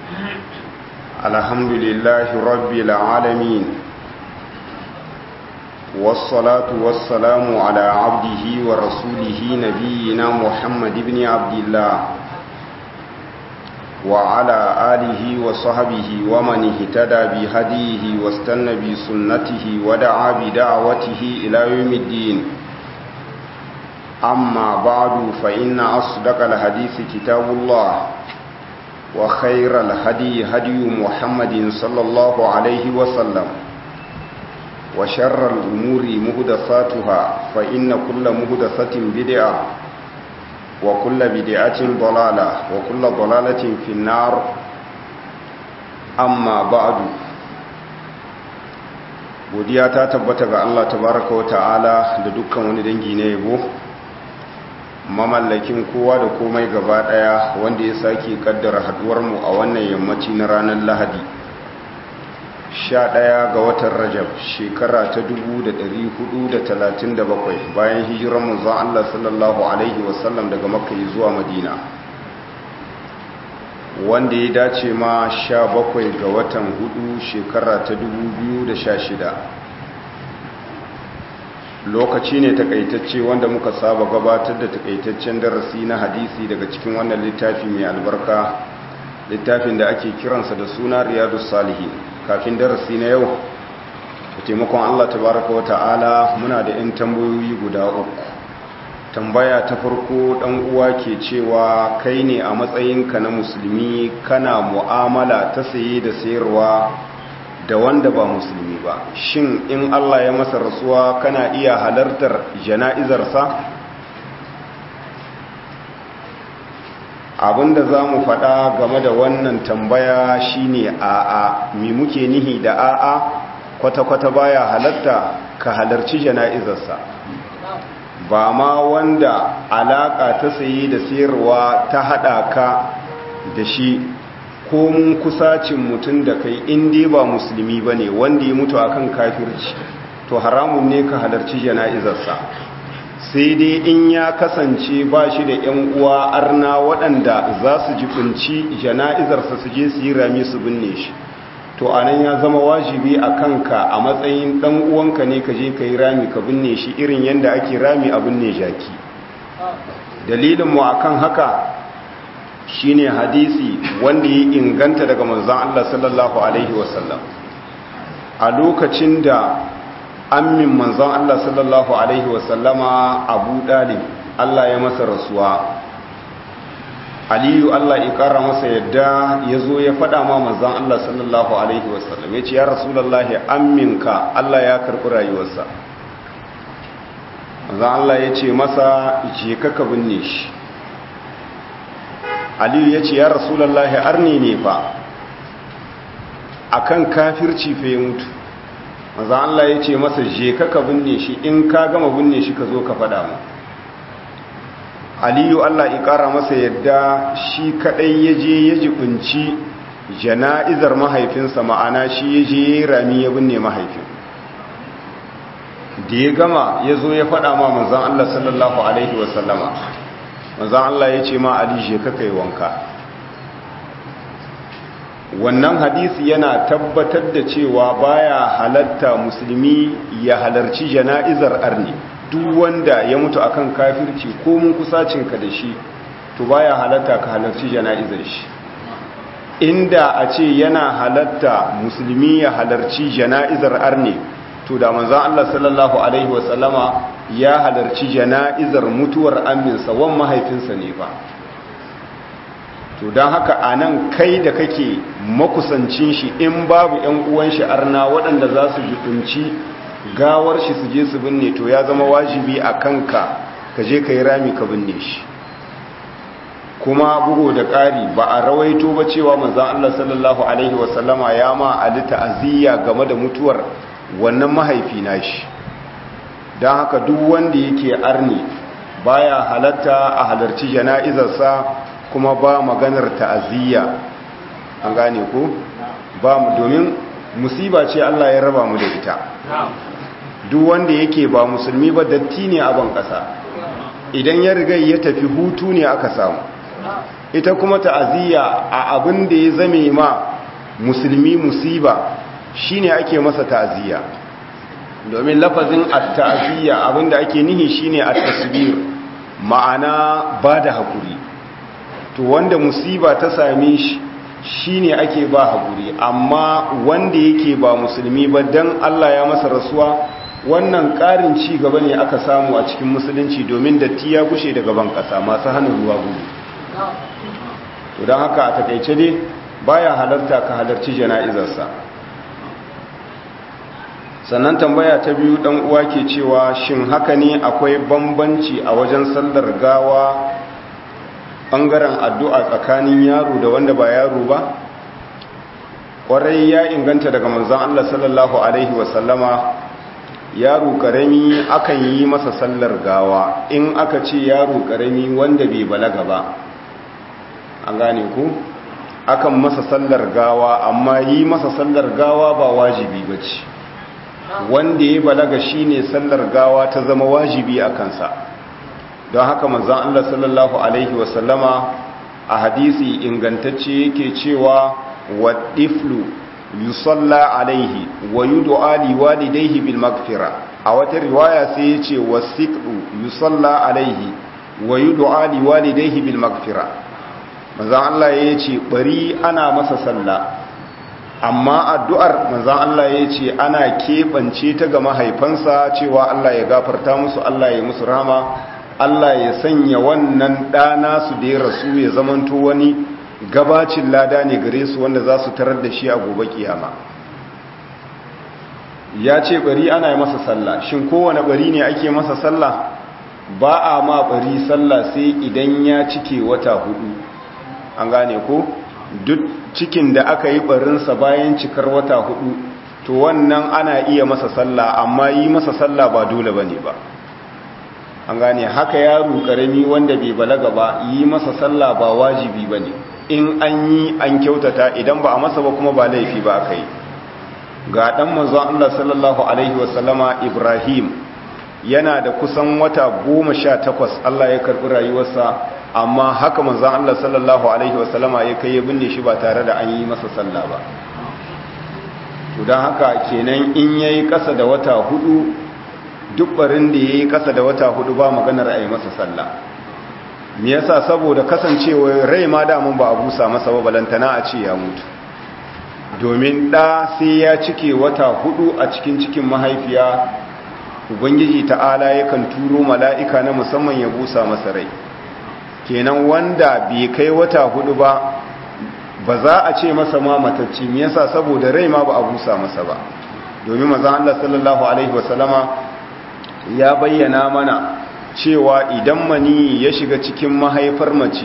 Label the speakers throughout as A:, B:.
A: الحمد لله رب العالمين والصلاة والسلام على عبده ورسوله نبينا محمد بن عبد الله وعلى آله وصحبه ومن اهتدى بهديه واستنى بسنته ودعا بدعوته إلى يوم الدين أما بعد فإن أصدق الحديث كتاب الله وخير الهدي هدي محمد صلى الله عليه وسلم وشر الأمور مهدثاتها فإن كل مهدثة بدعة وكل بدعة ضلالة وكل ضلالة في النار أما بعد godiya ta tabbata ga Allah tabaraka wa ta'ala da dukkan wani dangi na yabo mamallakin kowa da komai gaba daya wanda ya sake kaddara haduwar mu a wannan yammaci na ranar Lahadi 11 ga watan Rajab shekara ta 1437 bayan hijirar manzon Allah sallallahu alaihi wasallam daga Makka zuwa Madina wanda ya dace ma 17 ga watan hudu shekara ta 2016 lokaci ne takaitacce wanda muka saba gabatar da takaitaccen darasi na hadisi daga cikin wannan littafi mai albarka littafin da ake kiransa da suna riyadu salihin kafin darasi na yau da taimakon allah tabaraka wa ta'ala muna da 'yan tambayoyi guda uku tambaya ta farko dan uwa ke cewa kai ne a matsayinka na musulmi kana mu'amala ta saye da sayarwa da wanda ba musulmi ba shin in Allah ya masa rasuwa kana iya halartar jana'izarsa abinda za mu faɗa game da wannan tambaya shine a'a mi muke nihi da a'a kwata-kwata baya halarta ka halarci jana'izarsa ba ma wanda alaƙa ta saye da sayarwa ta haɗa ka da shi ko mun kusacin mutum da kai dai ba musulmi ba ne wanda ya mutu akan kafirci to haramun ne ka halarci jana'izarsa sai dai in ya kasance ba shi da 'yan uwa arna waɗanda za su jifinci jana'izarsa su je su yi rami su binne shi to anan ya zama wajibi a kanka a matsayin ɗan uwanka ne ka je ka yi rami ka binne shi irin yadda ake rami a binne jaki dalilinmu akan haka shine hadisi wanda ya inganta daga manzon Allah sallallahu alaihi wasallam a lokacin da ammin manzon Allah sallallahu alaihi wasallama Abu Dalib Allah ya masa rasuwa Aliyu Allah ya kara masa yadda ya zo ya faɗa ma manzon Allah sallallahu alaihi wasallam ya ce ya rasulullahi amminka Allah ya karɓi rayuwarsa manzon Allah ya ce masa je ka ka binne shi aliyu ya ce ya rasulallah arni ne fa akan kafirci fa ya mutu maza Allah ya ce masa je ka ka binne shi in ka gama binne shi ka zo ka fada mu aliyu Allah ya kara masa yadda shi kadai ya je ya jibinci jana'izar mahaifinsa ma'ana shi ya je ya rami ya binne mahaifin da ya gama ya zo ya fada ma manzan Allah sallallahu alaihi wasallama manzan Allah ya ce ma Ali je ka kai wanka wannan hadisi yana tabbatar da cewa baya halatta musulmi ya halarci jana'izar arni duk wanda ya mutu akan kafirci ko mun kusacinka da shi to baya halatta ka halarci jana'izar shi inda a ce yana halatta musulmi ya halarci jana'izar arni to da manzan Allah sallallahu alaihi wasallama ya halarci jana'izar mutuwar aminsa wan mahaifinsa ne ba to don haka a nan kai da kake makusancin shi in babu 'yan uwan shi arna waɗanda za su jikunci gawar shi su je su binne to ya zama wajibi a kanka ka je ka yi rami ka binne shi kuma bugu da ƙari ba a rawaito ba cewa manzan Allah sallallahu alaihi wasallama ya ma ali ta'aziyya game da mutuwar wannan mahaifi na shi don haka duk wanda yake arni baya halatta a halarci jana'izarsa kuma ba maganar ta'aziyya an gane ko ba mu domin musiba ce Allah ya raba mu da ita duk wanda yake ba musulmi ba datti ne a ban kasa idan ya riga ya tafi hutu ne aka samu ita kuma ta'aziyya a abin da ya zame ma musulmi musiba shine ake masa ta'aziyya domin lafazin at-ta'aziyya abin da ake nihi shine at-tasbir ma'ana ba da hakuri to wanda musiba ta same shi shine ake ba hakuri amma wanda yake ba musulmi ba dan Allah ya masa rasuwa wannan ƙarin ci gaba ne aka samu a cikin musulunci domin datti ya gushe daga ban ƙasa masu hannun ruwa gudu to don haka a takaice dai baya halarta ka halarci jana'izarsa sannan tambaya ta biyu dan uwa ke cewa shin haka ne akwai bambanci a wajen sallar gawa bangaren addu'a tsakanin yaro da wanda ba yaro ba kwarai ya inganta daga manzon Allah sallallahu alaihi wasallama yaro karami akan yi masa sallar gawa in aka ce yaro karami wanda bai balaga ba an gane ku akan masa sallar gawa amma yi masa sallar gawa ba wajibi ba ce wanda ya balaga shine sallar gawa ta zama wajibi a kansa don haka manzan Allah sallallahu alaihi wasallama a hadisi ingantacce yake cewa wa tiflu yusalla alaihi wa yud'a li walidayhi bil maghfira a wata riwaya sai yace wasiqu yusalla alaihi wa yud'a li walidayhi bil maghfira manzan Allah yace bari ana masa sallah amma addu'ar manzan Allah yace ana kebance ta ga mahaifansa cewa Allah ya gafarta musu Allah ya musu rahama Allah ya sanya wannan ɗana su da ya rasu ya zamanto wani gabacin lada ne gare su wanda za su tarar da shi a gobe kiyama ya ce bari ana yi masa sallah shin kowane bari ne ake masa sallah ba a ma bari sallah sai idan ya cike wata hudu an gane ko duk cikin da aka yi barinsa bayan cikar wata hudu to wannan ana iya masa sallah amma yi masa sallah ba dole bane ba an gane haka yaro karami wanda bai balaga ba yi masa sallah ba wajibi bane in an yi an kyautata idan ba a masa ba kuma ba laifi ba aka yi ga dan manzon Allah sallallahu alaihi wasallama Ibrahim yana da kusan wata goma sha takwas Allah ya karbi rayuwarsa amma haka manzon Allah sallallahu alaihi wasallama ya kai ya binne shi ba tare da an yi masa sallah ba to dan haka kenan in yayi kasa da wata hudu duk barin da yayi kasa da wata hudu ba maganar a yi masa sallah me yasa saboda kasancewa rai ma da mun ba a busa masa ba balantana a ce ya mutu domin ɗa sai ya cike wata hudu a cikin cikin mahaifiya ubangiji ta'ala yakan turo mala'ika na musamman ya busa masa rai kenan wanda bai kai wata hudu ba ba za a ce masa ma matacci me yasa saboda rai ma ba a busa masa ba domin mazan Allah sallallahu alaihi wasallama ya bayyana mana cewa idan mani ya shiga cikin mahaifar mace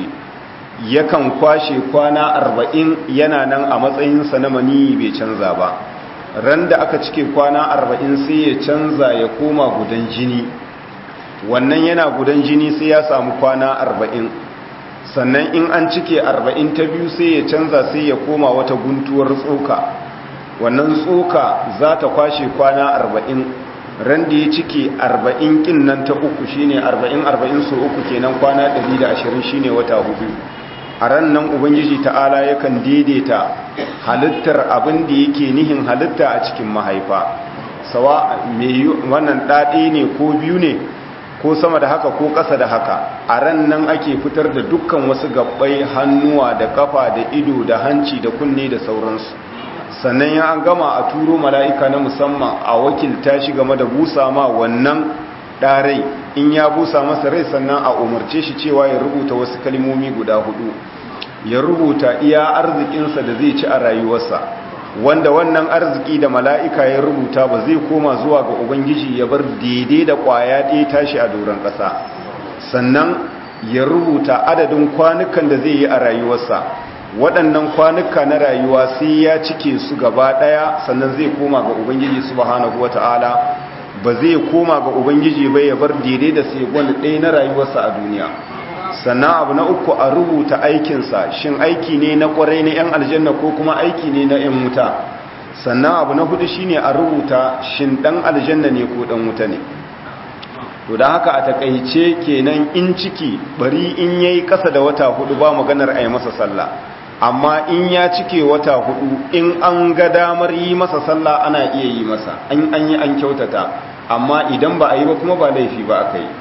A: yakan kwashe kwana arba'in yana nan a matsayinsa na mani bai canza ba ran da aka cike kwana arba'in sai ya canza ya koma gudan jini wannan yana gudan jini sai ya samu kwana arba'in sannan in an cike arba'in ta biyu sai ya canza sai ya koma wata guntuwar tsoka wannan tsoka za ta kwashe kwana arba'in ran da ya cike arba'in kin nan ta uku shine arba'in arba'in so uku kenan kwana ɗari da ashirin shine wata hudu a ran nan ubangiji ta'ala yakan daidaita halittar abin da yake nihin halitta a cikin mahaifa sawa mai wannan ɗaɗe ne ko biyu ne ko sama da haka ko ƙasa da haka a ran nan ake fitar da dukkan wasu gabbai hannuwa da kafa da ido da hanci da kunne da sauransu sannan ya an gama a turo mala'ika na musamman a wakilta shi game da busa ma wannan ɗarai in ya busa masa rai sannan a umarce shi cewa ya rubuta wasu kalmomi guda hudu ya rubuta iya arzikinsa da zai ci a rayuwarsa wanda wannan arziki da mala'ika ya rubuta ba zai koma zuwa ga ubangiji ya bar daidai da ƙwaya ɗaya tashi a doron ƙasa sannan ya rubuta adadin kwanukan da zai yi a rayuwarsa waɗannan kwanuka na rayuwa sai ya cike su gaba ɗaya sannan zai koma ga ubangiji subhanahu wata'ala ba zai koma ga ubangiji bai ya bar daidai da sai wani ɗaya na rayuwarsa a duniya sannan abu na uku a rubuta aikinsa shin aiki ne na ƙwarai na 'yan aljanna ko kuma aiki ne na 'yan wuta sannan abu na hudu shine a rubuta shin ɗan aljanna ne ko ɗan wuta ne to da haka a takaice kenan in ciki bari in yayi kasa da wata hudu ba maganar a yi masa sallah amma in ya cike wata hudu in an ga damar yi masa sallah ana iya yi masa an an yi an kyautata amma idan ba a yi ba kuma ba laifi ba aka yi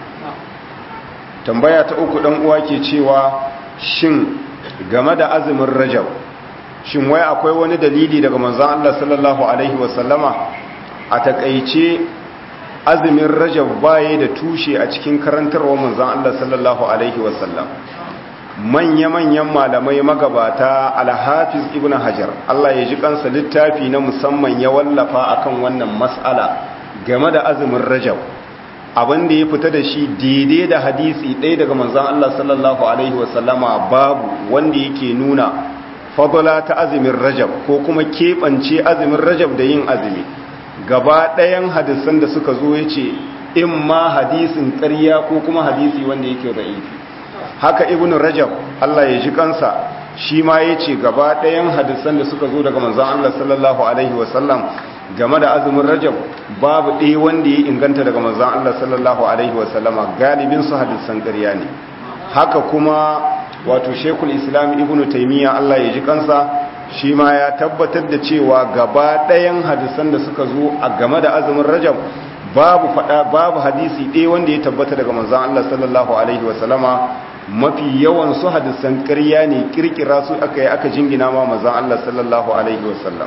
A: tambaya ta uku dan uwa ke cewa shin game da azumin rajab shin wai akwai wani dalili daga manzon Allah sallallahu alaihi wasallama a takaice azumin rajab baye da tushe a cikin karantarwa manzon Allah sallallahu alaihi wasallam manya-manyan malamai magabata alhafiz ibn hajar Allah ya ji kansa littafi na musamman ya wallafa akan wannan mas'ala game da azumin rajab abin da ya fita da shi daidai da hadisi ɗaya daga manzon Allah sallallahu alaihi wasallama babu wanda yake nuna fadala ta azumin rajab ko kuma keɓance azumin rajab da yin azumi gaba ɗayan hadisan da suka zo ya ce in ma hadisin ƙarya ko kuma hadisi wanda yake ra'ifi haka ibn rajab Allah ya ji kansa shi ma ya ce gaba ɗayan hadisan da suka zo daga manzan Allah sallallahu alaihi wasallam game da azumin rajab babu ɗaya wanda ya inganta daga manzan Allah sallallahu alaihi wasallama galibin su hadisan ƙarya ne haka kuma wato shekul islam ibn taimiyya Allah ya ji kansa shi ma ya tabbatar da cewa gaba ɗayan hadisan da suka zo a game da azumin rajab babu fada babu hadisi ɗaya wanda ya tabbata daga manzon Allah sallallahu alaihi wasallama mafi yawan su hadisan ƙarya ne kirkira su aka yi aka jingina ma manzon Allah sallallahu alaihi wasallam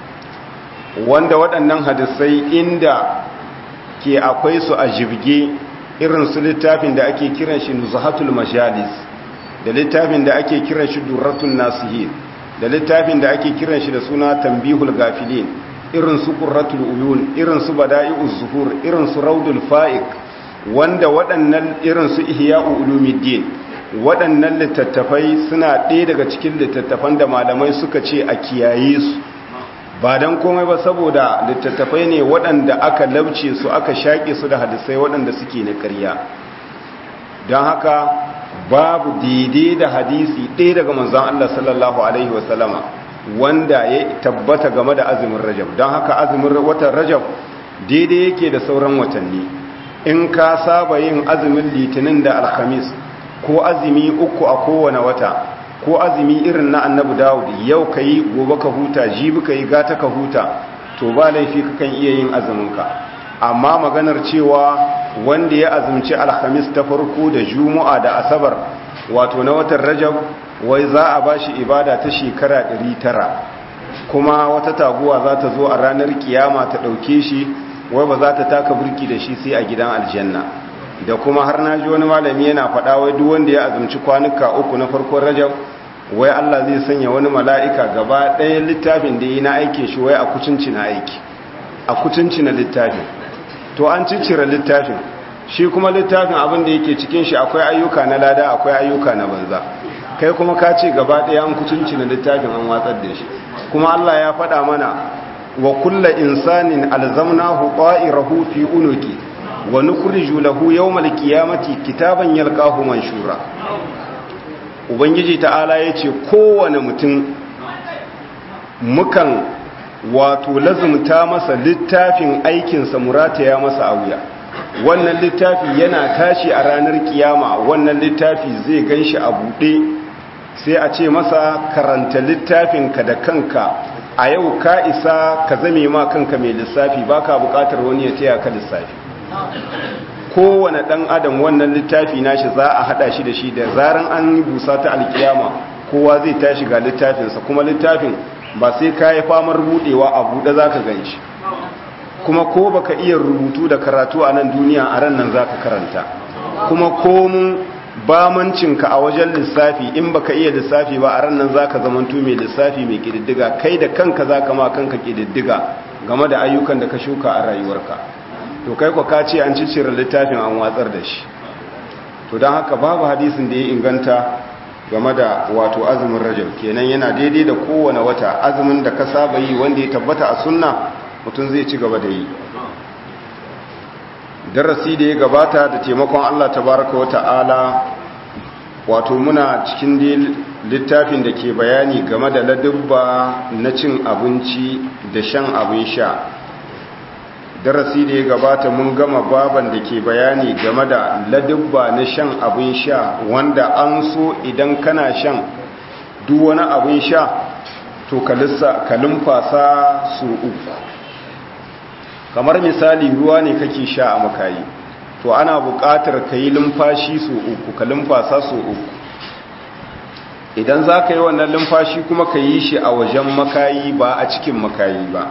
A: wanda waɗannan hadisai inda ke akwai su a jibge irin su littafin da ake kiran shi nuzhatul majalis da littafin da ake kiran shi durratun nasihin da littafin da ake kiran shi da suna tambihul gafilin irin su qurratul uyun irin su bada'i'uz zuhur irin su raudul fa'iq wanda waɗannan irin su ihya'u ulumuddin waɗannan littattafai suna ɗaya daga cikin littattafan da malamai suka ce a kiyaye su ba dan komai ba saboda littattafai ne waɗanda aka labce su aka shaƙe su da hadisai waɗanda suke na ƙarya don haka babu daidai da hadisi ɗaya daga manzan Allah sallallahu Alaihi wasallama wanda ya tabbata game da azumin rajab don haka azumin watan rajab daidai yake da sauran watanni in ka saba yin azumin litinin da alhamis ko azumi uku a kowane wata ko azumi irin na annabi dawud yau ka yi gobe ka huta jibi ka yi gata ka huta to ba laifi kakan iya yin azuminka amma maganar cewa wanda ya azumci alhamis ta farko da juma'a da asabar wato na watan rajab wai za a bashi ibada ta shekara 900 kuma wata taguwa za ta zo a ranar kiyama ta ɗauke shi wai ba za ta taka burki da shi sai a gidan aljanna da kuma har na ji wani malami yana faɗa wai duk wanda ya azumci kwanuka uku na farkon rajab wai Allah zai sanya wani mala'ika gaba ɗaya littafin da yi na aikin shi wai a kucinci na aiki a kucinci na littafin to an ciccire littafin shi kuma littafin abin da yake cikin shi akwai ayyuka na lada akwai ayyuka na banza kai kuma ka ce gaba ɗaya an kutunci na littafin an watsar da shi kuma Allah ya faɗa mana wa kulla insanin alzamnahu ta'irahu fi unuki wa nukhriju lahu yawmal qiyamati kitaban yalqahu manshura ubangiji ta'ala yace kowane mutum mukan wato lazumta masa littafin aikinsa murataya masa a wuya wannan littafi yana tashi a ranar kiyama wannan littafi zai ganshi a buɗe sai a ce masa karanta littafinka da kanka a yau ka isa ka zame ma kanka mai lissafi baka buƙatar wani ya taya ka lissafi kowane ɗan adam wannan littafi nashi za a haɗa shi da shi da zaran an yi busa ta alkiyama kowa zai tashi ga littafinsa kuma littafin ba sai ka yi famar buɗewa a buɗe za ka gan shi kuma ko baka iya rubutu da karatu a nan duniya a ran nan za ka karanta kuma komun bamancinka a wajen lissafi in baka iya lissafi ba a ran nan za ka zamantu mai lissafi mai ƙididdiga kai da kanka za ka ma kanka ƙididdiga game da ayyukan da ka shuka a rayuwarka to kai kwa ka ce an cicira littafin an watsar da shi to don haka babu hadisin da ya inganta game da wato azumin rajab kenan yana daidai da kowane wata azumin da ka saba yi wanda ya tabbata a sunna mutum zai ci gaba da yi darasi da ya gabata da taimakon Allah tabaraka wa ta'ala wato muna cikin littafin da ke bayani game da ladubba na cin abinci da shan abin sha darasi da ya gabata mun gama baban da ke bayani game da ladubba na shan abin sha wanda an so idan kana shan duk wani abin sha to ka lumfasa su uku kamar misali ruwa ne kake sha a makayi to ana buƙatar ka yi lumfashi su uku ka lumfasa su uku idan za ka yi wannan lumfashi kuma ka yi shi a wajen makayi ba a cikin makayi ba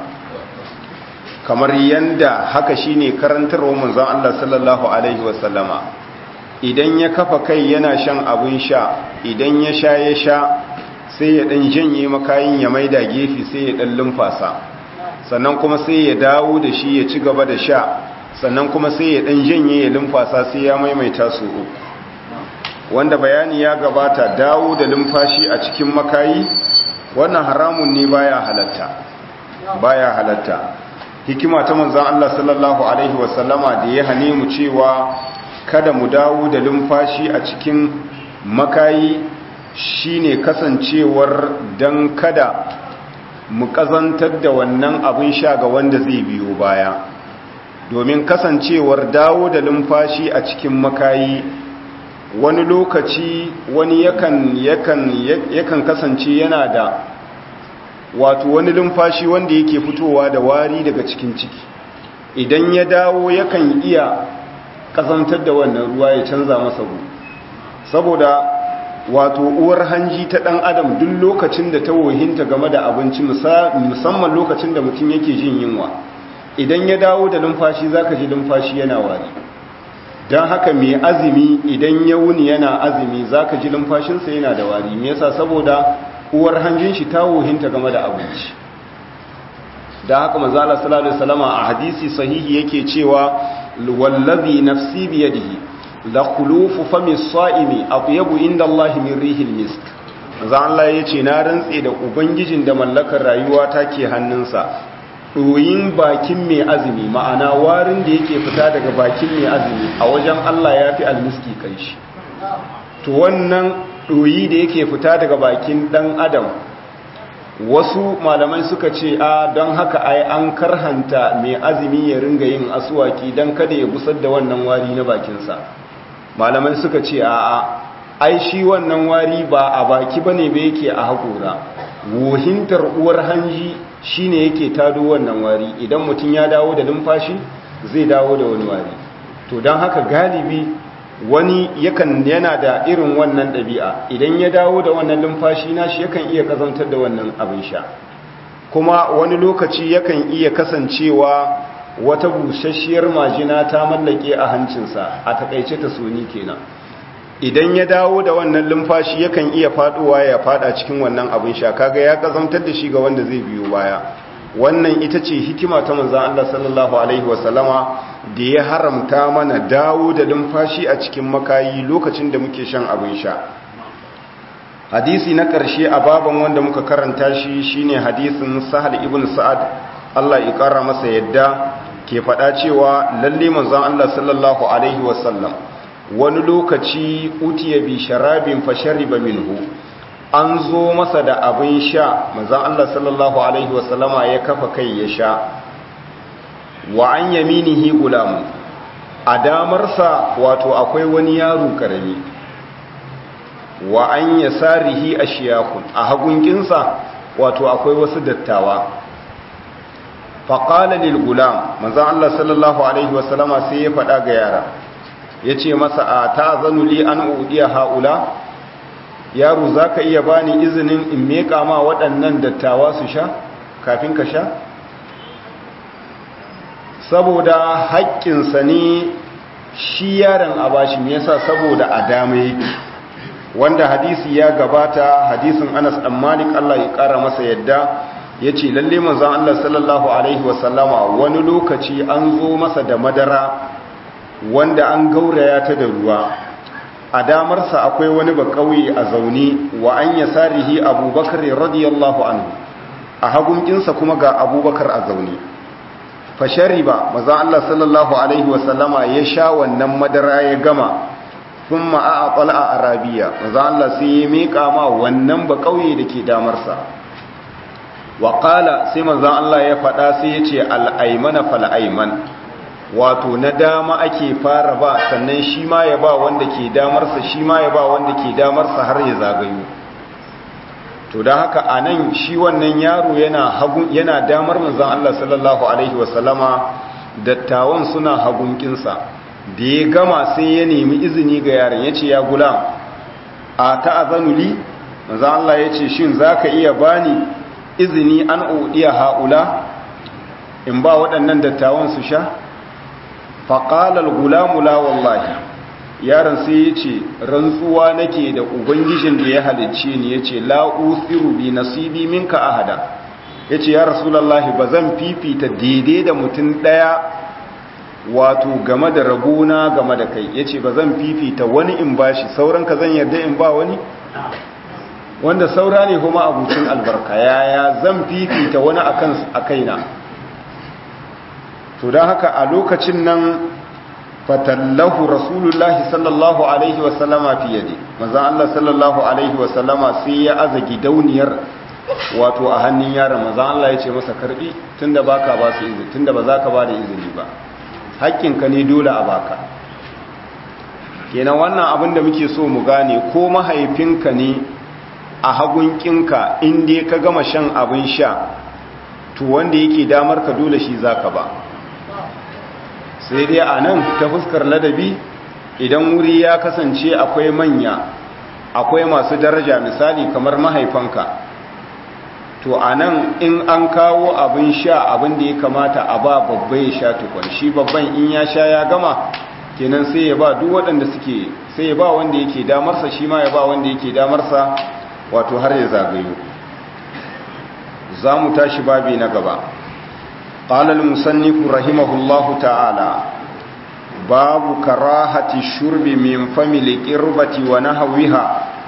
A: kamar yanda haka shine karantarwa manzon Allah sallallahu alaihi wasallama idan ya kafa kai yana shan abin sha idan ya sha ya sha sai ya dan janye makayin ya maida gefe sai ya dan lumfasa sannan kuma sai ya dawo da shi ya ci gaba da sha sannan kuma sai ya dan janye ya lumfasa sai ya maimaita su uku wanda bayani ya gabata dawo da lumfashi a cikin makayi wannan haramun ne baya halatta baya halatta hikima ta manzon Allah sallallahu alaihi wasallama da ya hane mu cewa kada mu dawo da lumfashi a cikin makayi shine kasancewar dan kada mu kazantar da wannan abin sha ga wanda zai biyo baya domin kasancewar dawo da lumfashi a cikin makayi wani lokaci wani yakan yakan yakan kasance yana da wato wani lumfashi wanda yake fitowa da wari daga cikin ciki idan ya dawo yakan iya kazantar da wannan ruwa ya canza masa gu saboda wato uwar hanji ta dan adam duk lokacin da ta wohinta game da abinci musamman lokacin da mutum yake jin yunwa idan ya dawo da lumfashi zaka ji lumfashi yana wari don haka mai azumi idan ya wuni yana azumi zaka ji lumfashinsa yana da wari me yasa saboda uwar hanjin shi ta wohinta game da abinci da haka manzala sallallahu alaihi wasallama a hadisi sahihi yake cewa wallazi nafsi biyadihi la khulufu fami sa'imi atyabu inda Allah min rihil misk manzo Allah yace na rantse da ubangijin da mallakar rayuwa take hannunsa doyin bakin mai azumi ma'ana warin da yake fita daga bakin mai azumi a wajen Allah yafi almiski kai shi to wannan doyi da yake fita daga bakin dan adam wasu malamai suka ce a don haka ai an karhanta mai azumi ya ringa yin asuwaki don kada ya gusar da wannan wari na bakinsa malamai suka ce a a ai shi wannan wari ba a baki ba ne ba yake a haƙora wohintar uwar hanji shi ne yake tado wannan wari idan mutum ya dawo da numfashi zai dawo da wani wari to don haka galibi wani yakan yana da irin wannan ɗabi'a idan ya dawo da wannan numfashi nashi yakan iya kazantar da wannan abin sha kuma wani lokaci yakan iya kasancewa wata busasshiyar majina ta mallake a hancinsa a takaice ta soni kenan idan ya dawo da wannan lumfashi yakan iya faduwa ya fada cikin wannan abin sha kaga ya kazantar da shi ga wanda zai biyo baya wannan ita ce hikima ta manzan Allah sallallahu Alaihi wasallama da ya haramta mana dawo da lumfashi a cikin makayi lokacin da muke shan abin sha hadisi na ƙarshe a baban wanda muka karanta shi shine hadisin sahal ibn sa'ad Allah ya ƙara masa yadda ke faɗa cewa lalle manzan Allah sallallahu Alaihi wasallam wani lokaci utiya bi sharabin fashariba minhu an zo masa da abin sha manzan Allah sallallahu Alaihi wasallama ya kafa kai ya sha wa an yaminihi gulamu a damarsa wato akwai wani yaro karami wa an ya sarihi a shiyakun a hagunginsa wato akwai wasu dattawa faƙala lil gulam manzan Allah sallallahu Alaihi wasallama sai ya faɗa ga yara ya ce masa a ta zanuli an uɗiya ha'ula yaro za ka iya bani izinin in meƙa ma waɗannan dattawa su sha kafin ka sha saboda haƙƙinsa ne shi yaron a bashi me yasa saboda a dama yake wanda hadisi ya gabata hadisin anas ɗan malik allah ya ƙara masa yadda ya ce lalle manzan allah sallallahu alaihi wasallama wani lokaci an zo masa da madara wanda an gauraya ta da ruwa a damarsa akwai wani ba kauye a zaune wa an ya sarihi abubakar radiyallahu anhu a hagunkinsa kuma ga abubakar a zaune fashari ba maza Allah sallallahu alaihi wasallama ya sha wannan madara ya gama sun ma'a a a arabiya maza Allah sai ya meƙa ma wannan ba kauye da ke damarsa wa qala sai manzon Allah ya faɗa sai ya ce al-aymana fal ayman wato na dama ake fara ba sannan shi ma ya ba wanda ke damarsa shi ma ya ba wanda ke damarsa har ya zagayo to da haka a nan shi wannan yaro yana damar manzan Allah sallallahu Alaihi wasallama dattawan suna hagunkinsa da ya gama sai ya nemi izini ga yaron ya ce ya gula a ta'azanuli manzan Allah ya ce shin za ka iya bani izini an uɗiya ha'ula in ba waɗannan dattawan su sha faƙalar gulamula wallahi yaron sai ya ce rantsuwa nake da ubangijin da ya halicce ni ya ce la'usiru bi nasibi minka ahada ya ce ya rasulallah ba zan fifita daidai da mutum ɗaya wato game da rabona game da kai ya ce ba zan fifita wani in bashi sauran ka zan yarda in ba wani wanda saura ne kuma abucin albarka yaya zan fifita wani a kaina to don haka a lokacin nan fatallahu rasulullahi sallallahu alaihi wasallama fi yadi manzon Allah sallallahu alaihi wasallama sai ya aza gidauniyar wato a hannun yaron manzon Allah ya ce masa karbi tunda baka ba su izini tunda ba za ka ba da izini ba hakkinka ne dole a baka kenan wannan abin da muke so mu gane ko mahaifinka ne a hagunkinka in dai ka gama shan abin sha to wanda yake damar ka dole shi zaka ba sai dai a nan ta fuskar ladabi idan wuri ya kasance akwai manya akwai masu daraja misali kamar mahaifanka to a nan in an kawo abin sha abin da ya kamata a ba babba ya sha tukun shi babban in ya sha ya gama kenan sai ya ba duk waɗanda suke sai ya ba wanda yake damarsa shi ma ya ba wanda yake damarsa wato har ya zagayo za mu tashi babi na gaba قال المصنف رحمه الله تعالى باب كراهة الشرب من فم القربة ونهوها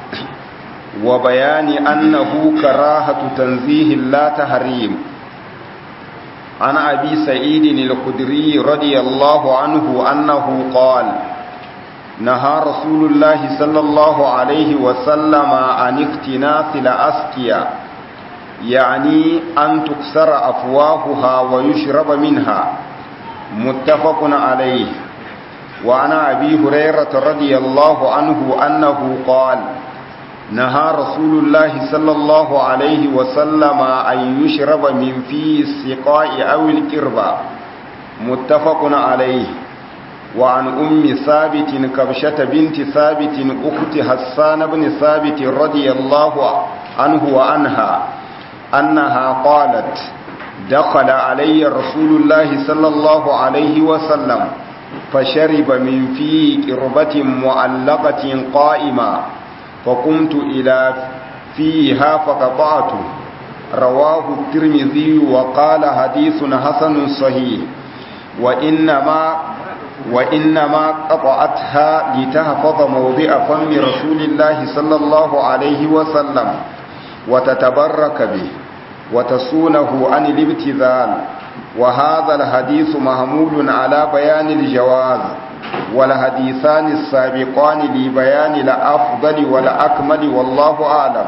A: وبيان أنه كراهة تنزيه لا تحريم عن أبي سعيد الخدري رضي الله عنه أنه قال نهى رسول الله صلى الله عليه وسلم عن اختناث الأسقيا يعني أن تكسر أفواهها ويشرب منها متفق عليه وعن أبي هريرة رضي الله عنه أنه قال نهى رسول الله صلى الله عليه وسلم أن يشرب من فيه السقاء أو الكربة متفق عليه وعن أم ثابت كبشة بنت ثابت أخت حسان بن ثابت رضي الله عنه وعنها أنها قالت دخل علي رسول الله صلى الله عليه وسلم فشرب من في قربة معلقة قائمة فقمت إلى فيها فقطعته رواه الترمذي وقال حديث حسن صحيح وإنما وإنما قطعتها لتحفظ موضع فم رسول الله صلى الله عليه وسلم وتتبرك به وتصونه عن الابتذال وهذا الحديث محمول على بيان الجواز والحديثان السابقان لبيان الأفضل والأكمل والله أعلم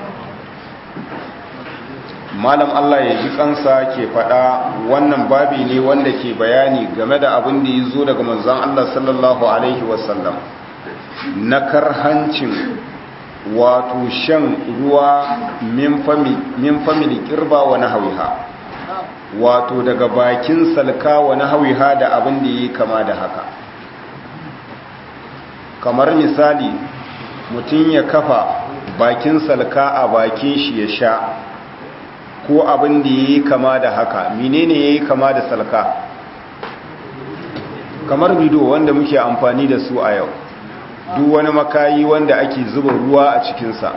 A: malam Allah ya ji kansa ke faɗa wannan babi ne wanda ke bayani game da abin da ya zo daga manzon Allah sallallahu alaihi wasallam na karhancin wato shan ruwa min famili kirba wa nahawiha wato daga bakin salka wa nahawiha da abin da yi kama da haka kamar misali mutum ya kafa bakin salka a bakin shi ya sha ko abin da yi kama da haka menene yayi kama da salka kamar bido wanda muke amfani da su a yau duk wani makayi wanda ake zuba ruwa a cikinsa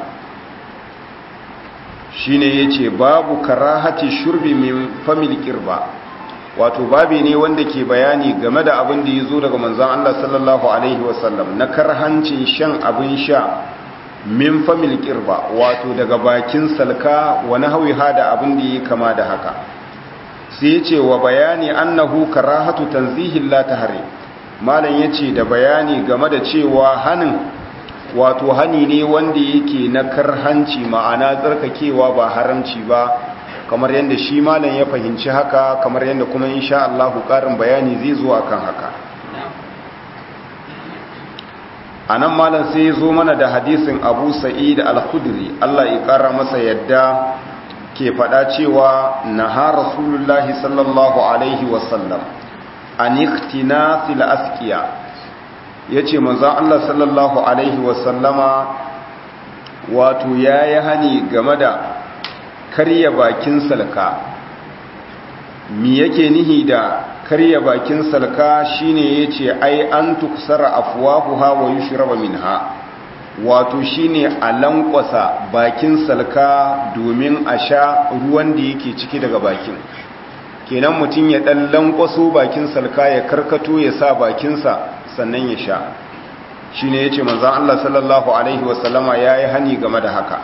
A: shi ne ya ce babu karahati shurbi min famil kirba wato babi ne wanda ke bayani game da abin da ya zo daga manzan Allah sallallahu Alaihi wasallam na karhancin shan abin sha min famil kirba wato daga bakin salka wani hauha da abin da ya kama da haka sai ya ce wa bayani annahu karahatu tanzihin la tahrim malam ya ce da bayani game da cewa hannun wato hani ne wanda yake na karhanci ma'ana tsarkakewa ba haramci ba kamar yadda shi malam ya fahimci haka kamar yadda kuma insha Allah ƙarin bayani zai zo akan haka a nan malam sai ya zo mana da hadisin abu sa'id al-khudri Allah ya ƙara masa yadda ke faɗa cewa na ha rasulullahi sallallahu alaihi wasallam an iktina fil askiya ya ce manzan Allah sallallahu alaihi wasallama wato ya yi hani game da karya bakin salka mi yake nihi da karya bakin salka shine yace ai an tuksara afwahuha wa yushraba minha wato shine a lankwasa bakin salka domin a sha ruwan da yake ciki daga bakin kenan mutum ya dan lankwaso bakin salka ya karkato ya sa bakinsa sannan ya sha shine yace manzon Allah sallallahu alaihi wasallama yayi hani game da haka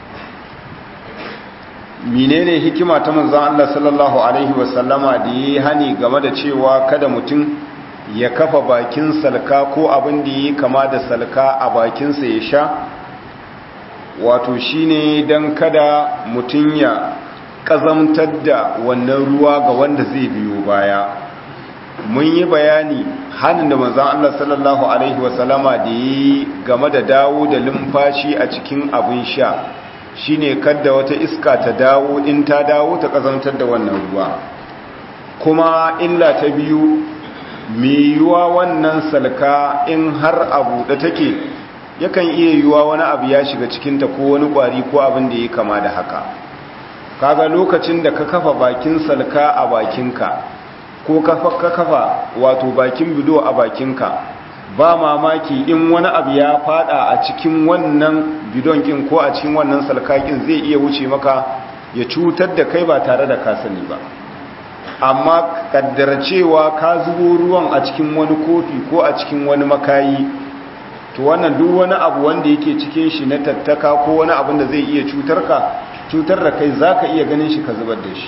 A: menene hikima ta manzon Allah sallallahu alaihi wasallama da yi hani game da cewa kada mutum ya kafa bakin salka ko abin da yi kama da salka a bakinsa ya sha wato shine dan kada mutum ya kazamtar da wannan ruwa ga wanda zai biyo baya mun yi bayani hannun da manzon Allah sallallahu alaihi wasallama da yi game da dawo da lumfashi a cikin abin sha shine kadda wata iska ta dawo in ta dawo ta kazantar da wannan ruwa kuma illa ta biyu mai yiwuwa wannan salka in har abu da take yakan iya yiwuwa wani abu ya shiga cikinta ko wani kwari ko abin da ya kama da haka kaga lokacin da ka kafa bakin salka a bakinka ko ka kafa wato bakin bido a bakinka ba mamaki in wani abu ya fada a cikin wannan bidon kin ko a cikin wannan salkakin zai iya wuce maka ya cutar da kai ba tare da ka sani ba amma kaddara cewa ka zubo ruwan a cikin wani kofi ko a cikin wani makayi to wannan duk wani abu wanda yake cikin shi na tattaka ko wani abin da zai iya cutar ka cutar da kai zaka iya ganin shi ka zubar da shi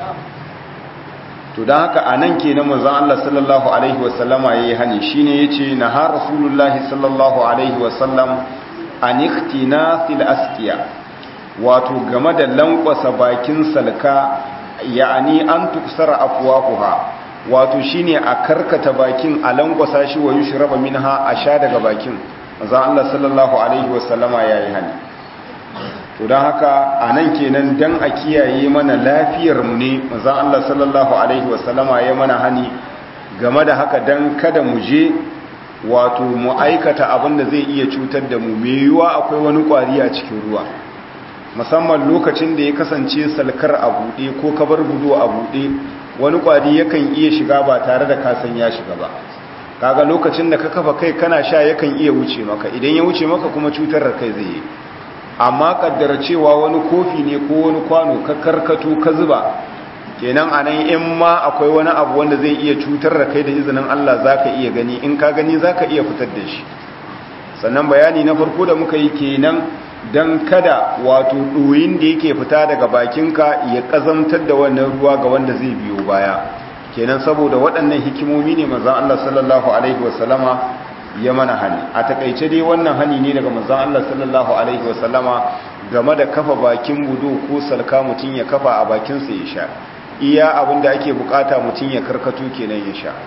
A: to don haka a nan ke na manzan Allah sallallahu Alaihi wasallama ya yi hani shi ne ya ce na har rasulullahi sallallahu Alaihi wasallam a niktina fil askiya wato game da lankwasa bakin salka ya'ani an tuksara afwafuha wato shine a karkata bakin a lankwasa shi wa yushraba minha a sha daga bakin manzan Allah sallallahu Alaihi wasallama ya yi hani to don haka a nan kenan don a kiyaye mana lafiyarmu ne mazan Allah sallallahu Alaihi wasallama ya mana hani game da haka don kada mu je wato mu aikata abin da zai iya cutar da mu mai yiwuwa akwai wani kwari a cikin ruwa musamman lokacin da ya kasance salkar a buɗe ko kabar budo a buɗe wani kwari yakan iya shiga ba tare da kasan ya shiga ba kaga lokacin da ka kafa kai kana sha yakan iya wuce maka idan ya wuce maka kuma cutar da kai zai yi amma kaddara cewa wani kofi ne ko wani kwano ka karkato ka zuba kenan anan in ma akwai wani abu wanda zai iya cutar da kai da izinin Allah zaka iya gani in ka gani zaka iya fitar da shi sannan bayani na farko da muka yi kenan dan kada wato doyin da yake fita daga bakinka ya kazamtar da wannan ruwa ga wanda zai biyo baya kenan saboda waɗannan hikimomi ne manzon Allah sallallahu alaihi wasallama ya mana hani a takaice dai wannan hani ne daga manzon Allah sallallahu alaihi wasallama game da kafa bakin budu ko salka mutun ya kafa a bakin sa ya sha iya abinda ake bukata mutun ya karkato kenan ya sha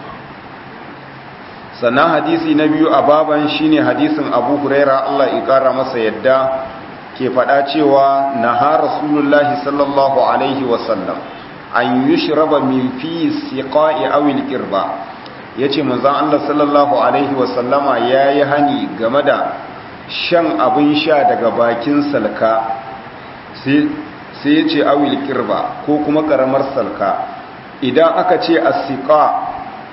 A: sannan hadisi na biyu a baban shine hadisin Abu Huraira Allah ya kara masa yadda ke fada cewa naha rasulullahi sallallahu alaihi wasallam an yushraba min fi siqa'i aw al-qirba ya ce manzan Allah sallallahu Alaihi wasallama ya yi hani game da shan abin sha daga bakin salka sai ya ce awil kirba ko kuma karamar salka idan aka ce asika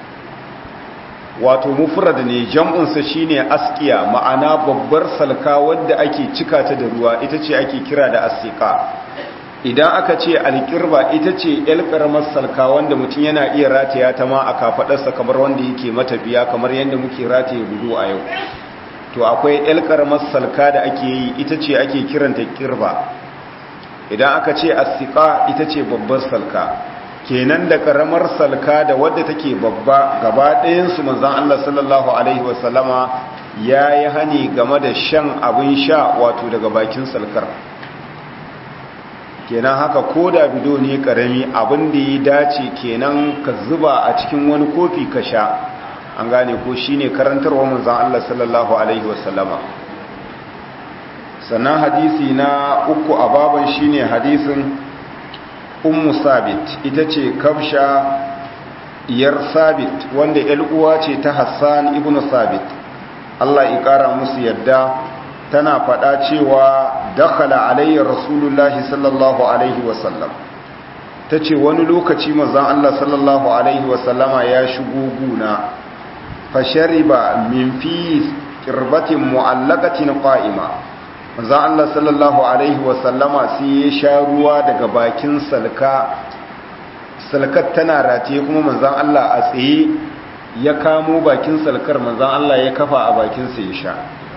A: wato mufrad ne jam'unsa shine askiya ma'ana babbar salka wadda ake cika ta da ruwa ita ce ake kira da asika idan aka ce alƙirba ita ce yal ƙaramar salka wanda mutum yana iya rataya ta ma a kafaɗarsa kamar wanda yake matafiya kamar yadda muke rataye gudu a yau to akwai yal ƙaramar salka da ake yi ita ce ake kiranta ƙirba idan aka ce asika ita ce babbar salka kenan da ƙaramar salka da wadda take babba gaba ɗayansu manzan Allah sallallahu alaihi wasallama ya yi hani game da shan abin sha wato daga bakin salkar kenan haka ko da bido ne karami abin da ya dace kenan ka zuba a cikin wani kofi ka sha an gane ko shine karantarwa manzon Allah sallallahu alaihi wasallama sannan hadisi na uku a baban shine hadisin ummu sabit ita ce kafsha iyar sabit wanda uwa ce ta hassan ibn sabit Allah ya kara musu yadda tana faɗa cewa dakhala alayya rasulullahi sallallahu alaihi wasallam ta ce wani lokaci mazan Allah sallallahu alaihi wasallama ya shigo guna fashariba min fi kirbatin mu'allakatin qa'ima mazan Allah sallallahu alaihi wasallama sai ya sha ruwa daga bakin salka salkar tana rataye kuma manzan Allah a tsaye ya kamo bakin salkar manzan Allah ya kafa a bakinsa ya sha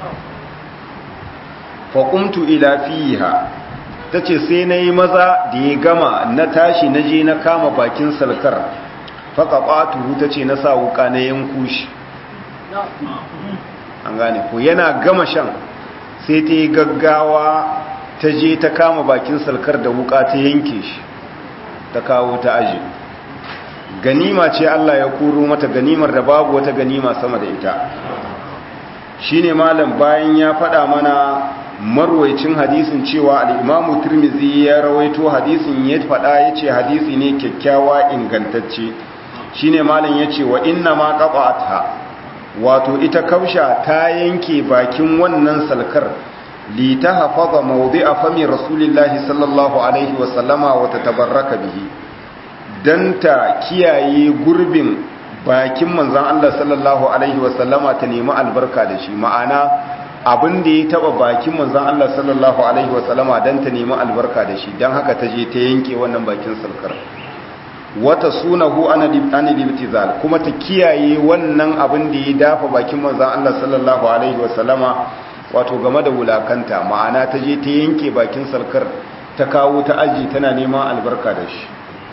A: faƙumtu ila fiha ta ce sai na yi maza da ya gama na tashi na je na kama bakin salkar faƙaɓatu ta ce na sa wuka na yanku shi an gane ko yana gama shan sai ta yi gaggawa ta je ta kama bakin salkar da wuka ta yanke shi ta kawo ta aji ganima ce Allah ya kuro mata ganimar da babu wata ganima sama da ita shine malam bayan ya faɗa mana marwaicin hadisin cewa al'imamu turmizi ya rawaito hadisin ya faɗa ya ce hadisi ne kyakkyawa ingantacce shi ne malin ya ce wa inna ma ƙaɓata wato ita kausha ta yanke bakin wannan salkar li ta hafaza maudi a fami rasulillahi sallallahu alaihi wasallama wata tabarraka bihi don ta kiyaye gurbin bakin manzan Allah sallallahu alaihi wasallama ta nemi albarka da shi ma'ana abin da ya taba bakin manzan Allah sallallahu Alaihi wasallama don ta nemi albarka da shi don haka ta je ta yanke wannan bakin sarkar wata sunahu anidibtizal kuma ta kiyaye wannan abin da ya dafa bakin manzan Allah sallallahu Alaihi wasallama wato game da wulakanta ma'ana ta je ta yanke bakin sarkar ta kawo ta aji tana neman albarka da shi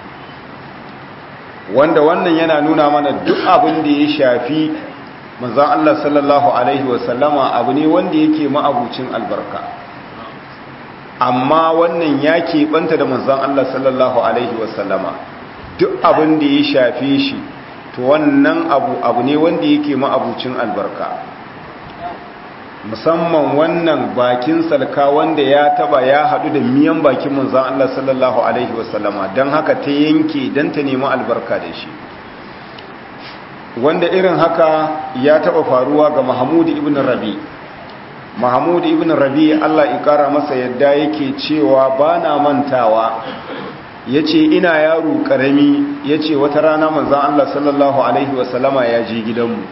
A: wanda wannan yana nuna mana duk abin da ya shafi manzan Allah sallallahu Alaihi wasallama abu ne wanda yake ma'abucin albarka amma wannan ya keɓanta da manzan Allah sallallahu Alaihi wasallama duk abin da ya shafe shi to wannan abu abu ne wanda yake ma'abucin albarka musamman wannan bakin salka wanda ya taba ya haɗu da miyan bakin manzan Allah sallallahu Alaihi wasallama don haka ta yanke don ta nemi albarka da shi wanda irin haka ya taba faruwa ga Mahmud ibn Rabi Mahmud ibn Rabi Allah ya kara masa yadda yake cewa bana mantawa yace ina yaro karami yace wata rana manzon Allah sallallahu alaihi wasallama ya je gidanmu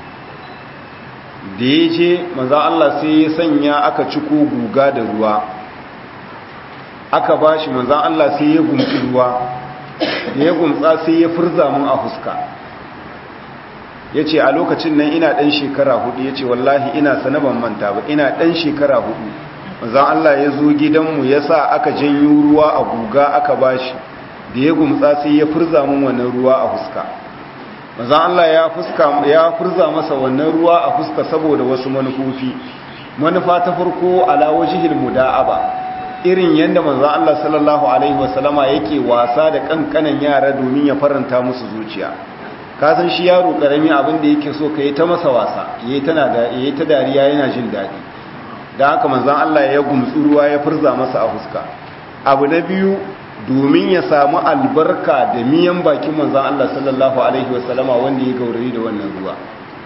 A: da yaje manzon Allah sai ya sanya aka ciko guga da ruwa aka bashi manzon Allah sai ya gumtsi ruwa da ya gumtsa sai ya furza mun a fuska ya ce a lokacin nan ina ɗan shekara hudu ya ce wallahi ina sanaban manta ba ina ɗan shekara hudu zan Allah ya zo gidanmu ya sa aka janyo ruwa a guga aka bashi da ya gumtsa sai ya furza mun wannan ruwa a fuska zan Allah ya fuska ya furza masa wannan ruwa a fuska saboda wasu manufofi manufa ta farko ala wajhil muda'aba irin yanda manzon Allah sallallahu alaihi wasallama yake wasa da kankanan yara domin ya faranta musu zuciya kasan shi yaro karami abin da yake so ka yi ta masa wasa yayi tana da yayi ta dariya yana jin daɗi dan haka manzon Allah ya gumtsu ruwa ya furza masa a fuska abu na biyu domin ya samu albarka da miyan bakin manzon Allah sallallahu alaihi wasallama wanda ya gaurayi da wannan ruwa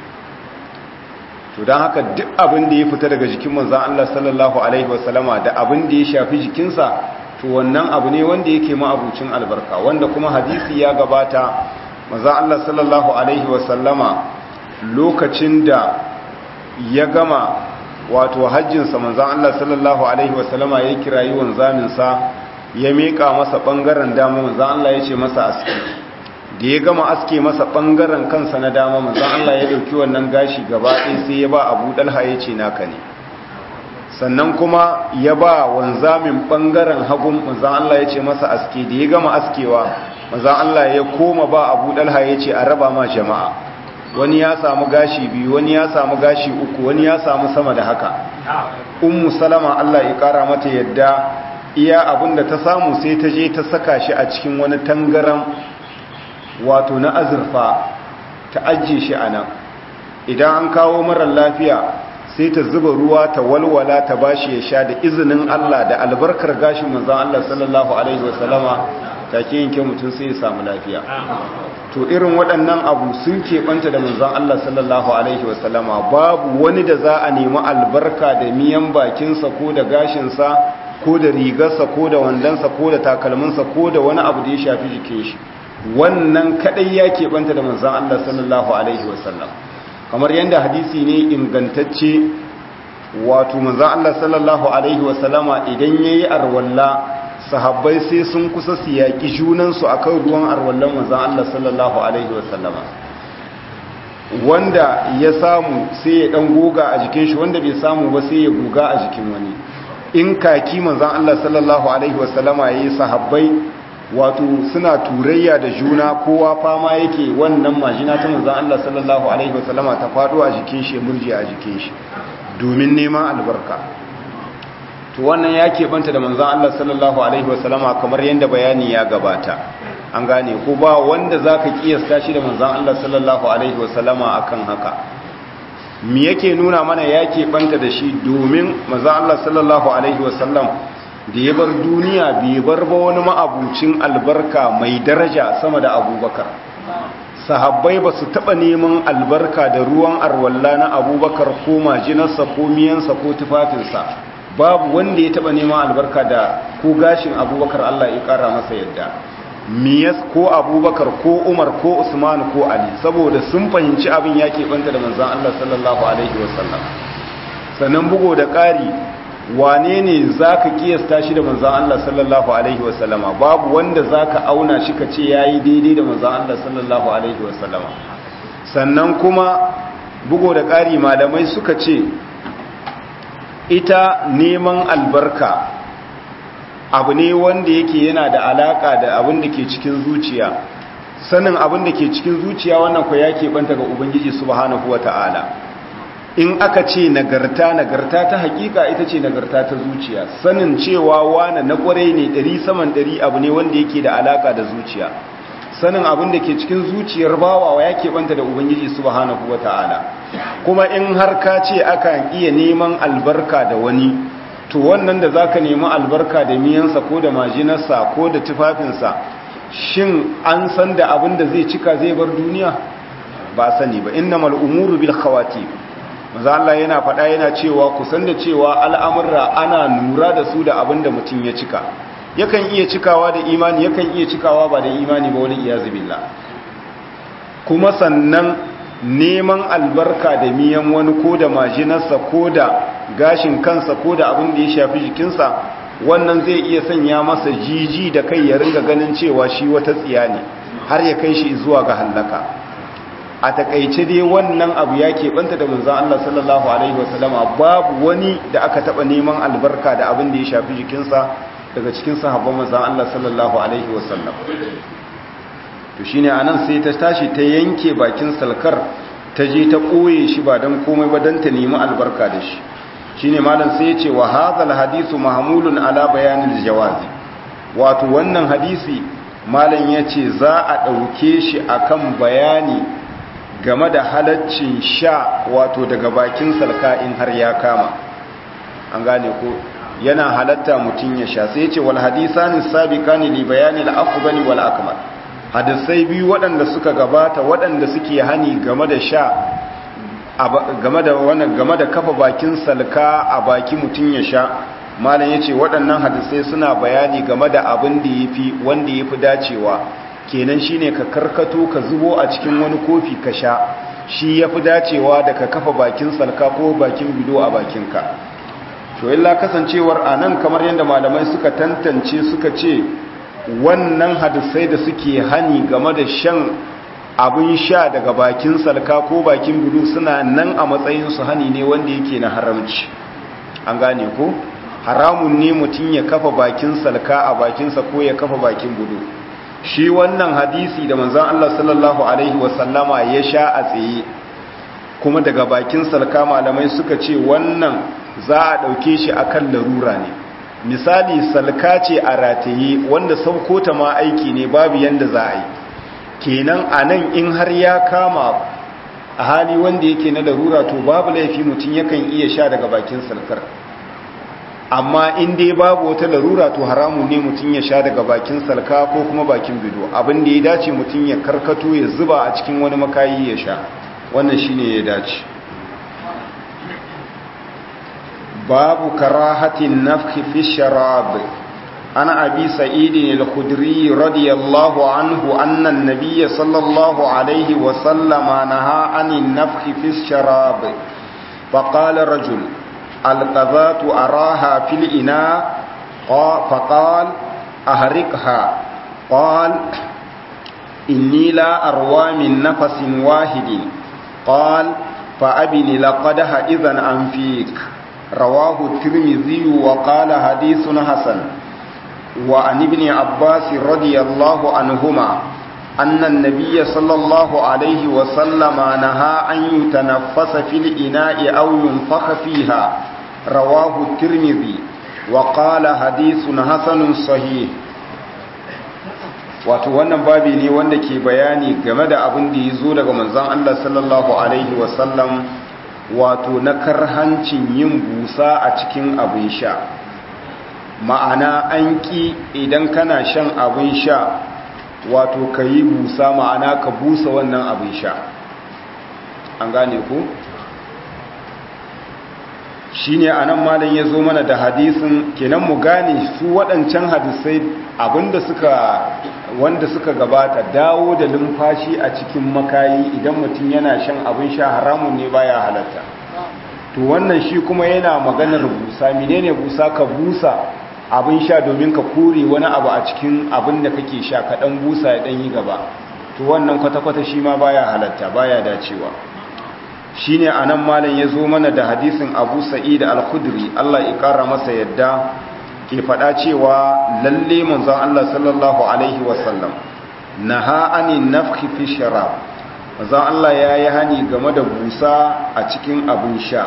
A: to dan haka duk abin da ya fita daga jikin manzon Allah sallallahu alaihi wasallama da abin da ya shafi jikinsa to wannan abu ne wanda yake ma abucin albarka wanda kuma hadisi ya gabata maza Allah sallallahu Alaihi wasallama lokacin da ya gama wato hajjinsa manzan Allah sallallahu Alaihi wasallama ya kirayi wanzaminsa ya miƙa masa ɓangaren dama manzan Allah ya ce masa aski da ya gama aske masa ɓangaren kansa na dama manzan Allah ya ɗauki wannan gashi gaba ɗaya sai ya ba abu ɗalha ya ce naka ne sannan kuma ya ba wanzamin ɓangaren hagun manzan Allah ya ce masa aske da ya gama askewa manzan Allah ya koma ba abu ɗalha ya ce a raba ma jama'a wani ya samu gashi biyu wani ya samu gashi uku wani ya samu sama da haka ummu salama Allah ya ƙara mata yadda iya abinda ta samu sai ta je ta saka shi a cikin wani tangaran wato na azurfa ta ajiye shi a nan idan an kawo marar lafiya sai ta zuba ruwa ta walwala ta bashi ya sha da izinin Allah da albarkar gashin manzon Allah sallallahu alaihi wasallama take yanke mutum sai ya samu lafiya to irin waɗannan abu sun keɓanta da manzon Allah sallallahu alaihi wasallama babu wani da za a nemi albarka da miyan bakinsa ko da gashinsa ko da rigarsa ko da wandansa ko da takalminsa ko da wani abu da ya shafi jikin shi wannan kadai ya keɓanta da manzon Allah sallallahu alaihi wasallam kamar yadda hadisi ne ingantacce wato manzon Allah sallallahu alaihi wasallama idan yayi arwalla sahabbai sai sun kusa su yaƙi junansu a kan ruwan arwallon manzan Allah sallallahu Alaihi wasallama wanda ya samu sai ya ɗan goga a jikin shi wanda bai samu ba sai ya goga a jikin wani in kaki manzan Allah sallallahu Alaihi wasallama ya yi sahabbai wato suna turayya da juna kowa fama yake wannan majina ta manzan Allah sallallahu Alaihi wasallama ta faɗo a jikin shi ya murje a jikin shi domin neman albarka to wannan ya keɓanta da manzan Allah sallallahu Alaihi wasallama kamar yadda bayani ya gabata an gane ko ba wanda za ka ƙiyasta shi da manzan Allah sallallahu Alaihi wasallama a kan haka mi yake nuna mana ya keɓanta da shi domin manzan Allah sallallahu Alaihi wasallam da ya bar duniya bai bar ba wani ma'abucin albarka mai daraja sama da abubakar sahabbai ba su taɓa neman albarka da ruwan arwalla na abubakar ko majinarsa ko miyansa ko tufafinsa babu wanda ya taba neman albarka da ko gashin abubakar Allah ya kara masa yadda miyas ko abubakar ko umar ko usman ko ali saboda sun fahimci abin ya keɓanta da manzan Allah sallallahu alaihi wasallam sannan bugo da ƙari wane ne za ka kiyasta shi da manzan Allah sallallahu alaihi wasallama babu wanda za ka auna shi ka ce ya yi daidai da manzan Allah sallallahu alaihi wasallama sannan kuma bugo da ƙari malamai suka ce ita neman albarka abu ne wanda yake yana da alaka da abin da ke cikin zuciya sanin abin da ke cikin zuciya wannan kwa ya banta ga ubangiji subhanahu wata'ala in aka ce nagarta nagarta ta hakika ita ce nagarta ta zuciya sanin cewa wane na kwarai ne ɗari saman ɗari abu ne wanda yake da alaka da zuciya sanin abin da ke cikin zuciyar bawawa ya banta da ubangiji subhanahu wata'ala kuma in har ka ce akan iya neman albarka da wani to wannan da zaka nemi albarka da miyansa ko da majinarsa ko da tufafinsa shin an san da abin da zai cika zai bar duniya ba sani ba innamal umuru bil khawati maza Allah yana faɗa yana cewa ku san da cewa al'amurra ana nura da su da abin da mutum ya cika yakan iya cikawa da imani yakan iya cikawa ba da imani ba wani iyazu billah kuma sannan neman albarka da miyan wani ko da majinarsa ko da gashin kansa ko da abin da ya shafi jikinsa wannan zai iya sanya masa jiji da kai ya ringa ganin cewa shi wata tsiya ne har ya kai shi zuwa ga hallaka a takaice dai wannan abu ya keɓanta da manzan Allah sallallahu alaihi wasallama babu wani da aka taɓa neman albarka da abin da ya shafi jikinsa daga cikin sahabban manzan Allah sallallahu alaihi wasallam to shine anan sai ta tashi ta yanke bakin salkar ta je ta koye shi ba dan komai ba dan ta nemi albarka da shi shine malam sai ya ce wa hadhal hadithu mahmulun ala bayanil jawazi wato wannan hadisi malam yace za a dauke shi akan bayani game da halaccin sha wato daga bakin salka in har ya kama an gane ko yana halatta mutun ya sha sai ya ce wal hadisani sabiqani li bayanil afdali wal akmal hadisai biyu waɗanda suka gabata waɗanda suke hani game da sha game da wannan game da kafa bakin salka a baki mutum ya sha malam yace waɗannan hadisai suna bayani game da abin da yafi wanda yafi dacewa kenan shine ka karkato ka zubo a cikin wani kofi ka sha shi yafi dacewa da ka kafa bakin salka ko bakin bido a bakinka to illa kasancewar anan kamar yadda malamai suka tantance suka ce wannan hadisai da suke hani game da shan abin sha daga bakin salka ko bakin budu suna nan a matsayinsu hani ne wanda yake na haramci an gane ko haramun ne mutum ya kafa bakin salka a bakinsa ko ya kafa bakin budu shi wannan hadisi da manzon Allah sallallahu alaihi wasallama ya sha a tsaye kuma daga bakin salka malamai suka ce wannan za a ɗauke shi akan larura ne misali salka ce a rataye wanda sauko ta ma aiki ne babu yanda za a yi kenan a nan in har ya kama a hali wanda yake na larura to babu laifi mutum yakan iya sha daga bakin salkar amma in dai babu wata larura to haramun ne mutum ya sha daga bakin salka ko kuma bakin bido abin da ya dace mutum ya karkato ya zuba a cikin wani makayi ya sha wannan shine ya dace babu karahatin nafhi fi sharab ana abi sa'id al-khudri radiyallahu anhu anna an-nabiy sallallahu alayhi wa sallama naha anin nafhi fi sharab faqala rajul القذات أراها في الإناء فقال أهرقها قال إني لا أروى من نفس واحد قال فأبني لقدها إذن أنفيك رواه الترمذي وقال حديث حسن وعن ابن عباس رضي الله عنهما أن النبي صلى الله عليه وسلم نهى أن يتنفس في الإناء أو ينفخ فيها رواه الترمذي وقال حديث حسن صحيح wato wannan babi ne wanda ke bayani game da abin da ya zo daga manzon Allah sallallahu alaihi wasallam wato na karhancin yin busa a cikin abin sha ma'ana an ƙi idan kana shan abin sha wato ka yi busa ma'ana ka busa wannan abin sha an gane ku shi ne a nan malin ya zo mana da hadisin kenan mu gane su waɗancan hadisai abinda suka wanda suka gabata dawo da lumfashi a cikin makayi idan mutum yana shan abin sha haramun ne baya halatta to wannan shi kuma yana maganar busa menene busa ka busa abin sha domin ka kore wani abu a cikin abin da kake sha ka dan busa ya dan yi gaba to wannan kwata-kwata shi ma baya halatta baya dacewa shine anan malam ya zo mana da hadisin Abu Sa'id al-Khudri Allah ya kara masa yadda ke faɗa cewa lalle manzon Allah sallallahu alaihi wasallam naha anin nafhi fi sharab manzon Allah yayi hani game da busa a cikin abin sha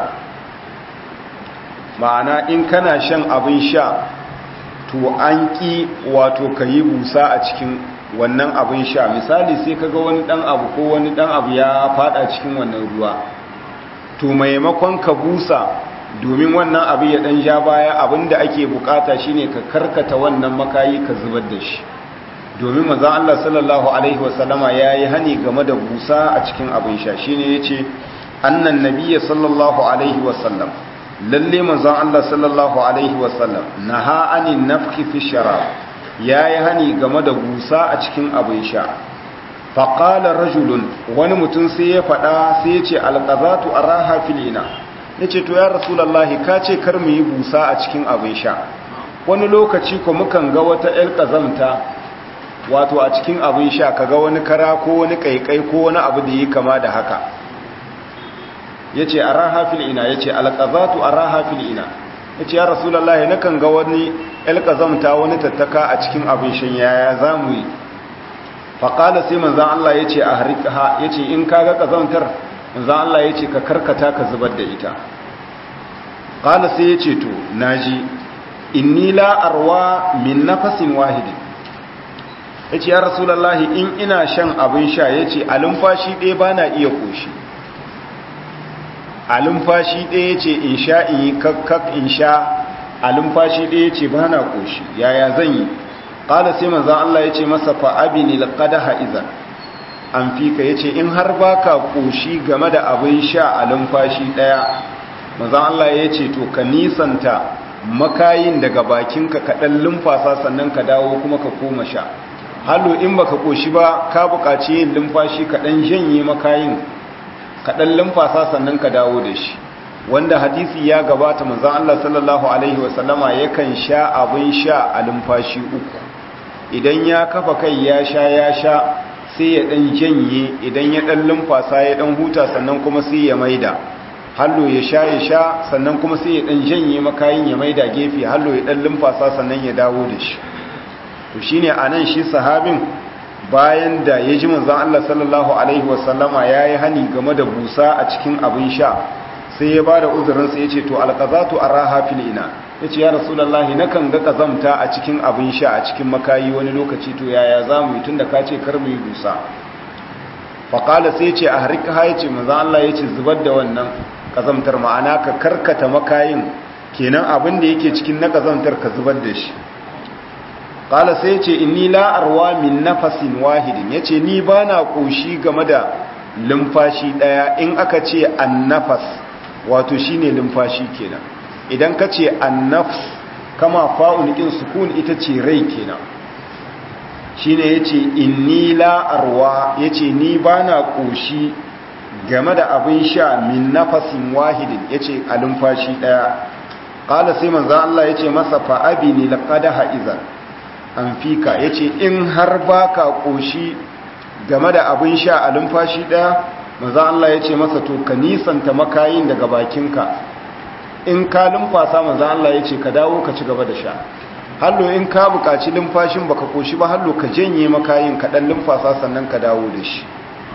A: ma'ana in kana shan abin sha to an ƙi wato ka yi busa a cikin wannan abin sha misali sai kaga wani ɗan abu ko wani ɗan abu ya fada cikin wannan ruwa to maimakon ka busa domin wannan abu ya ɗan ja baya abinda ake bukata shine ka karkata wannan makayi ka zubar da shi domin maza Allah sallallahu alaihi wasallama ya yi hani game da busa a cikin abin sha shine ya ce annan nabiya sallallahu alaihi wasallam lalle manzon Allah sallallahu alaihi wasallam naha anin nafki fi sharab yayi hani game da gusa a cikin abin sha faqala rajulun wani mutum sai ya fada sai ya ce alqazatu araha filina yace to ya rasulullahi ka ce kar mu yi busa a cikin abin sha wani lokaci ko mukan ga wata el kazamta wato a cikin abin sha kaga wani kara ko wani kaikai ko wani abu da yi kama da haka ya ce a raha fil'ina ya ce alƙazatu a raha fil'ina ya ce ya rasulallah na kan ga wani alƙazamta wani tattaka a cikin abin shan yaya za mu yi faƙala sai manzan Allah ya ce a harika ya ce in ka ga ƙazamtar manzan Allah ya ce ka karkata ka zubar da ita ƙala sai ya ce to na ji inni la arwa min nafasin wahidin ya ce ya rasulallah in ina shan abin sha ya ce a lumfashi ɗaya ba na iya ƙoshi a lumfashi ɗaya ce in sha in yi kakkak in sha a lumfashi ɗaya ce ba na ƙoshi yaya zan yi ƙada sai manzan Allah ya ce masa fa'abi ne laƙada ha'izan an fi ka ya ce in har ba ka ƙoshi game da abin sha a lumfashi ɗaya manzan Allah ya ce to ka nisanta makayin daga bakinka kaɗan lumfasa sannan ka dawo kuma ka koma sha hallo in baka ƙoshi ba ka buƙaci yin lumfashi kaɗan janye makayin kaɗan lumfasa sannan ka dawo da shi wanda hadisi ya gabata manzan Allah sallallahu Alaihi wasallama yakan sha abin sha a lumfashi uku idan ya kafa kai ya sha ya sha sai ya ɗan janye idan ya ɗan lumfasa ya ɗan huta sannan kuma sai ya maida hallo ya sha ya sha sannan kuma sai ya ɗan janye makayin ya maida gefe hallo ya ɗan lumfasa sannan ya dawo da shi to shine anan shi sahabin bayan da ya ji manzan Allah sallallahu Alaihi wasallama ya yi hani game da busa a cikin abin sha sai ya ba da uzurinsa ya ce to alkazatu a raha filina ya ce ya rasulallahi na kan ga kazamta a cikin abin sha a cikin makayi wani lokaci to yaya za mu yi tun da ka ce kar mu yi dusa faƙala sai ce a harika ya ce manzan Allah ya ce zubar da wannan kazamtar ma'ana ka karkata makayin kenan abin da yake cikin na kazamtar ka zubar da shi ƙala sai ce inni la'arwa min nafasin wahidin ya ce ni ba na ƙoshi game da lumfashi ɗaya in aka ce annafas wato shi ne lumfashi kenan idan ka ce annafs kama fa'un ƙin sukun ita ce rai kenan shi ne ya ce inni la'arwa ya ce ni ba na ƙoshi game da abin sha min nafasin wahidin ya ce a lumfashi ɗaya ƙala sai manzan Allah ya ce masa fa'abi ne laƙada ha'izar an fika ya ce in har ba ka ƙoshi game da abin sha a lumfashi ɗaya manzan Allah ya ce masa to ka nisanta makayin daga bakinka in ka lumfasa manzan Allah ya ce ka dawo ka ci gaba da sha hallo in ka buƙaci lumfashin baka ƙoshi ba hallo ka janye makayin ka ɗan lumfasa sannan ka dawo da shi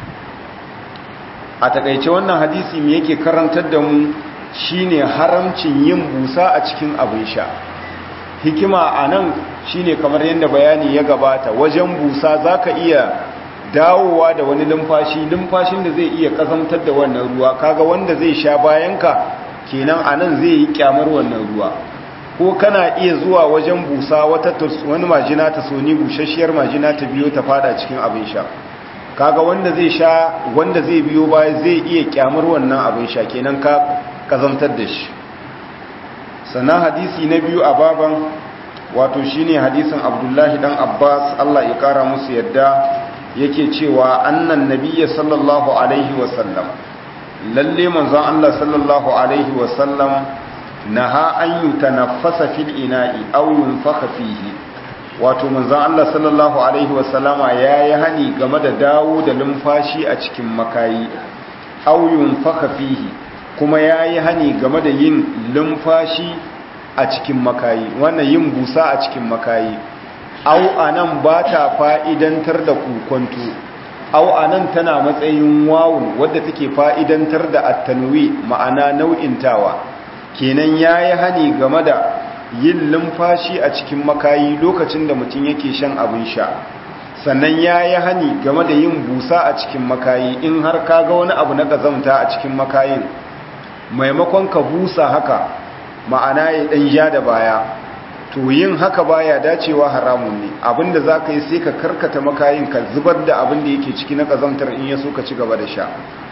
A: a takaice wannan hadisi me yake karantar da mu shine haramcin yin busa a cikin abin sha hikima a nan shine kamar yadda bayani ya gabata wajen busa zaka iya dawowa da wani lumfashi lumfashin da zai iya kazantar da wannan ruwa kaga wanda zai sha bayanka kenan a nan zai yi kyamar wannan ruwa ko kana iya zuwa wajen busa wata wani majina ta soni bushashiyar majina ta biyo ta fada cikin abin sha kaga wanda zai sha wanda zai biyo baya zai iya kyamar wannan abin sha kenan ka kazantar da shi sannan hadisi na biyu a baban wato shine hadisin abdullahi dan abbas allah ya kara musu yadda yake cewa annan nabiyya sallallahu alaihi wasallam lalle manzon allah sallallahu alaihi wasallam naha an yutanaffasa fil ina'i aw yunfakha fihi wato manzon Allah sallallahu alaihi wasallama yayi hani game da dawo da lumfashi a cikin makayi aw yunfakha fihi kuma yayi hani game da yin lumfashi a cikin makayi wannan yin busa a cikin makayi aw anan ba ta fa'idantar da kukonto aw anan tana matsayin wawun wadda take fa'idantar da at-tanwi ma'ana nau'intawa kenan yayi hani game da yin lumfashi a cikin makayi lokacin da mutum yake shan abin sha sannan ya yi hani game da yin busa a cikin makayi in har ka ga wani abu na gazamta a cikin makayin maimakon ka busa haka ma'ana ya ɗan ja da baya to yin haka baya dacewa haramun ne abinda za ka yi sai ka karkata makayin ka zubar da abin da yake ciki na gazamtar in ya so ka ci gaba da sha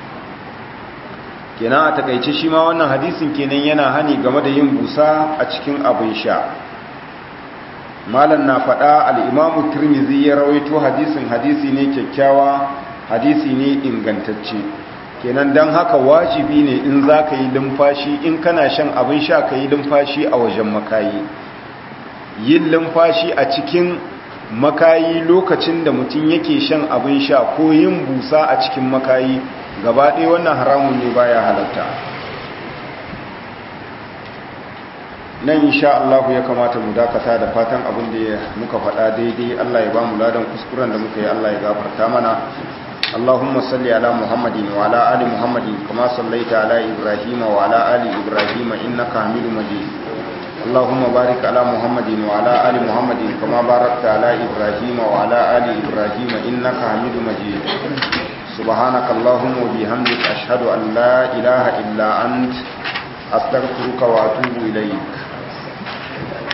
A: kenan a takaice shi ma wannan hadisin kenan yana hani game da yin busa a cikin abin sha malam na faɗa al'imamu turmizi ya rawaito hadisin hadisi ne kyakkyawa hadisi ne ingantacce kenan don haka wajibi ne in za ka yi lumfashi in kana shan abin sha ka yi lumfashi a wajen makayi yin lumfashi a cikin makayi lokacin da mutum yake shan abin sha ko yin busa a cikin makayi gaba ɗaya wannan haramun ne baya halatta nan insha Allah ya kamata mu dakata da fatan abin da muka faɗa daidai Allah ya ba mu ladan kuskuren da muka yi Allah ya gafarta mana Allahumma salli ala Muhammadin wa ala ali Muhammadin kama sallaita ala Ibrahim wa ala ali Ibrahim innaka Hamidum Majid Allahumma barik ala Muhammadin wa ala ali Muhammadin kama barakta ala Ibrahim wa ala ali Ibrahim innaka Hamidum Majid سبحانك اللهم وبحمدك أشهد أن لا إله إلا أنت أستغفرك وأتوب إليك